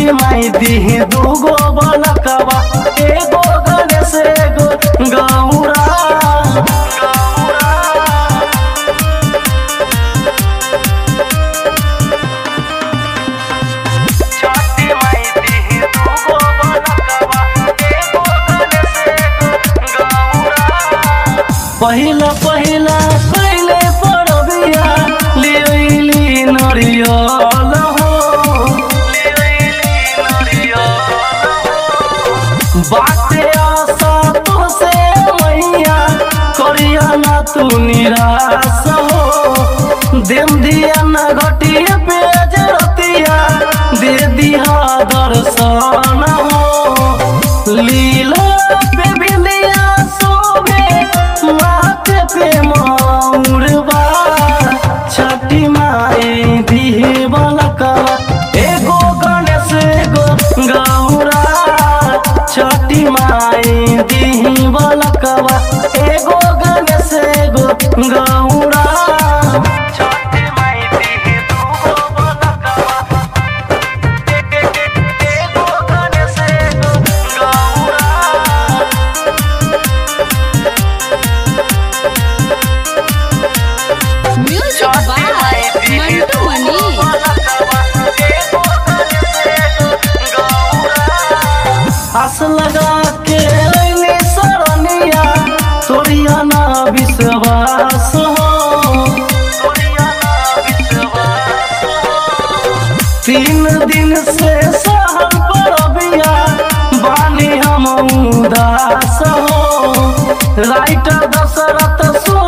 छठी माई दी दूगो बलकवा एगो गणेश एगो गौरा छठी माई दी दूगो बलकवा एगो गणेश एगो गौरा पहिला पहिला पहिले पड़बिया लिली नरियल हो बाटे आशा तुझसे मैया करिया ना तू निराश हो देम दिया ना घटिया पेज रतिया दे दिया दर्शन हो लीला पे बिंदिया सोबे माथे पे मौरबा छठी माई दिहे बलकवा एगो गणेश एगो गौरा छठी माई दिही बलकवा एगो गणेश एगो गौरा छठी माई दिही दूगो बलकवा एगो गणेश एगो Gaura Music by Mantu Mani. आस लगा के अइली सरनिया तोरिया ना विश्वास हो तीन दिन से सहल परबिया बानी हम उदास हो राइटर दशरथ सु